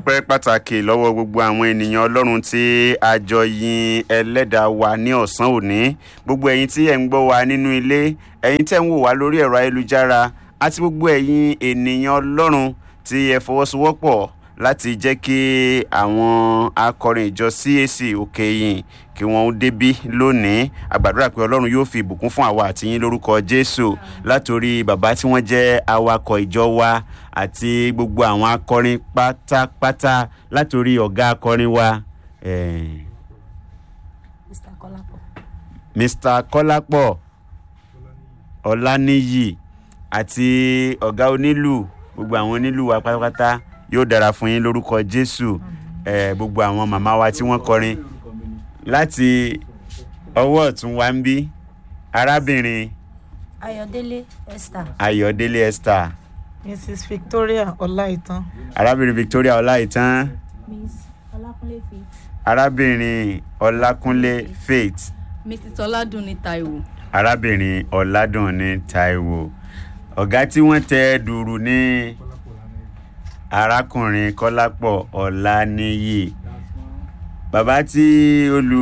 ọpẹ́ pàtàkì lọ́wọ́ gbogbo àwọn ènìyàn ọlọ́run tí a jọ yin ẹlẹ́dàá wa ní ọ̀sán òní gbogbo ẹ̀yin tí ẹ̀ ń gbọ́ wa nínú ilé ẹ̀yin tẹ́ ń wò wá lórí ẹ̀rọ ayélujára àti gbogbo ẹ̀yin ènìyàn ọlọ́run tí ẹ fọwọ́sowọ́pọ̀ láti jẹ́ kí àwọn akọrin ìjọ CAC òkè yìn kí wọ́n débí lónìí àgbàdúrà pé ọlọ́run yóò fi ìbùkún fún àwa àti yín lórúkọ jésù látòrí bàbá tí wọ́n jẹ́ awakọ̀ ìjọ wa àti gbogbo àwọn akọrin pátápátá látòrí ọ̀gá akọrin wa eh, Mr. Kọ́lápọ̀. mr kọ́lápọ̀ ọláníyì àti ọ̀gá onílù gbogbo àwọn onílù wa pátápátá yóò dára fún yín lórúkọ jésù eh, gbogbo àwọn màmá wa tí wọ́n kọrin láti ọwọ́ ọ̀tún wa ń bí arábìnrin Ayọ̀délé Esther. ayọ̀délé esther mrs victoria ọláìtàn arábìnrin victoria ọláìtàn Miss Ọlákúnlé Faith. arábìnrin ọlákúnlé faith mrs ọládùnní taiwo arábìnrin ọ̀làdùnní taiwo ọ̀gá tí wọ́n tẹ dùrù ní arákùnrin kọ́lápọ̀ ọ̀làníyì bàbá tí olù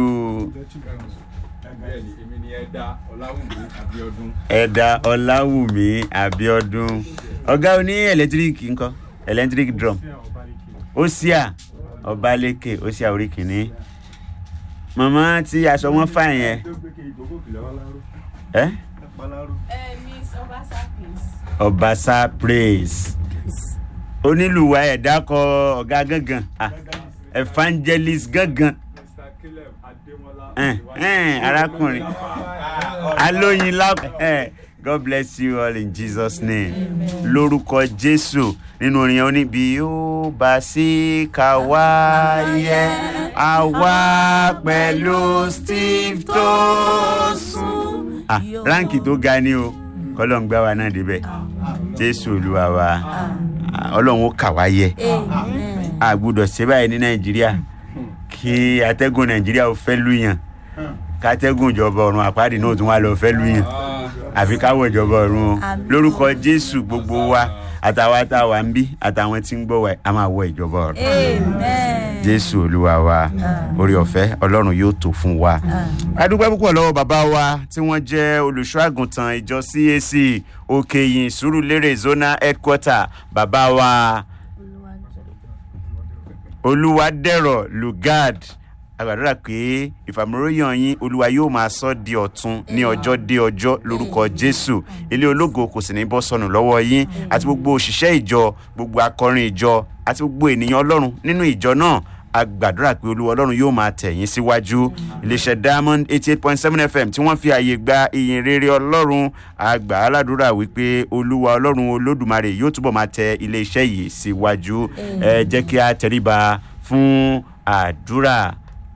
bẹ́ẹ̀ni èmi ni ẹ̀dá ọláwùmí abiodun ẹ̀dà ọ̀làwùmí àbíọ́dún ọ̀gá oní ẹ̀lẹ́tíríkì ńkọ́ ẹ̀lẹ́tíríkì drum ósíà ọbalẹ́kẹ̀ ósíà orí kìíní màmá tí aṣọ wọn fà yẹn tó gbé kí ìgbókò kìlọ̀ wá láró ẹ́ paláró. miss obasa please. ọbaṣá praise onílùwà ẹ̀dá kọ ọ̀gá gángan ah, evangelist gángan mr caleb adémọlá ẹn, ẹn, arákùnrin alóyin lápẹ ẹn, god bless you all in jesus name lórúkọ jésù nínú orin yẹn ó ní bí ó bá sí ká wáyé àwa pẹ̀lú steve tó sùn. ah ránkì tó ga ni o kọ́lọ́n gbá wa náà débẹ̀ jésù olúwa wa Ah, ọlọ́run ó kà wá yẹ Amen. a gbọ́dọ̀ ṣe báyìí ní nàìjíríà kí atẹ́gùn nàìjíríà ó fẹ́ lùyàn kátẹ́gùn ìjọba ọ̀run àpáàdé náà tún wá lọ fẹ́ lùyàn àfi káwọ̀ ìjọba ọ̀run o Àmín. lórúkọ jésù gbogbo wa àtàwọn àtàwọn ń bí àtàwọn tí ń gbọ́ wa a máa wọ ìjọba ọ̀run Amen. jésù olúwa wa orí ọ̀fẹ́ ọlọ́run yóò tó fún wa. a dúpẹ́ púpọ̀ lọ́wọ́ bàbá wa tí wọ́n jẹ́ olùṣọ́ àgùntàn ìjọ cac òkèyìn sùúrùlérè zona headquarter bàbá wa olúwadẹ̀rọ̀ lugard àgbàdúrà pé ìfàmúróyàn yín olúwa yóò máa sọ di ọ̀tun ní ọjọ́ dé ọjọ́ lórúkọ jésù ilé ológo kò sì ní bọ́ sọnù lọ́wọ́ yín àti gbogbo òṣìṣẹ́ ìjọ gbogbo akọrin ìjọ àti gbogbo ènìyàn ọlọ́run nínú ìjọ náà a gbàdúrà pé olúwa ọlọ́run yóò máa tẹ̀ yín síwájú iléeṣẹ́ diamond eighty eight point seven fm tí wọ́n fi àyè gba ìyìn rere ọlọ́run a gbà á ládùúrà wípé olúwa ọlọ́run olódùmarè yóò túbọ̀ máa tẹ iléeṣẹ́ yìí síwájú ẹ jẹ́ kí a tẹríba fún àdúrà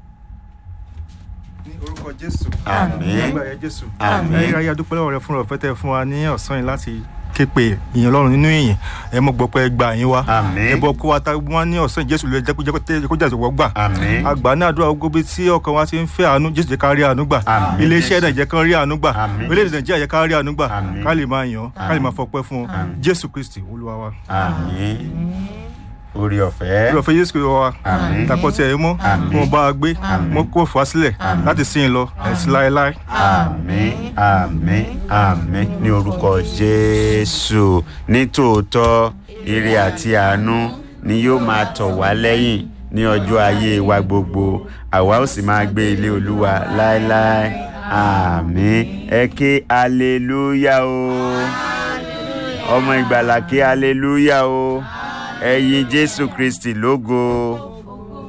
ní orúkọ jésù Àmín. nígbà yẹn jésù Àmín. ẹyẹ ayé adúpẹ́ lọ́wọ́ rẹ fún ọ̀fẹ́ tẹ fún wa ní ọ̀sán yìí láti képe ìyìn ọlọ́run nínú ìyìn ẹ mọ̀ gbọ́ pé ẹ gba yín wa Àmín. ẹ bọ́ kó wa ta wọn ní ọ̀sán yìí, jésù lè jẹ́ kó jẹ́ kó tẹ́- kó jẹ́ àtọwọ́ gbà Àmín. àgbà ní àdúrà gbogbo bí tí ọkàn wa ti ń fẹ́ àánú jésù jẹ́ ká rí àánú gbà Àmín, iléeṣẹ́ Jésù. náà jẹ́ ká rí àánú gbà Àmín, orílẹ̀-èdè nàìjíríà jẹ́ ká rí àánú gbà Àmín. ká lè máa yàn ká lè máa fọpẹ́ fún un jésù kristi olúwa wa àmín orí ọ̀fẹ́ olúwa fẹ́ jésù kristi wa Àmín. dàpọ̀ tí ẹ mọ́ Àmín. mo bá a gbé mo kó fà á sílẹ̀ láti sìn ín lọ ẹ̀sìn láéláé àmín àmín àmín ní orúkọ jésù ní tòótọ́ ire àti àánú ni yóò máa tọ̀ wá lẹ́yìn ní ọjọ́ ayé wa gbogbo àwa ó sì máa gbé ilé olúwa láéláé àmín ẹ ké aleluya o ọmọ ìgbàlà ké aleluya o ẹ yìn jésù kristi lógo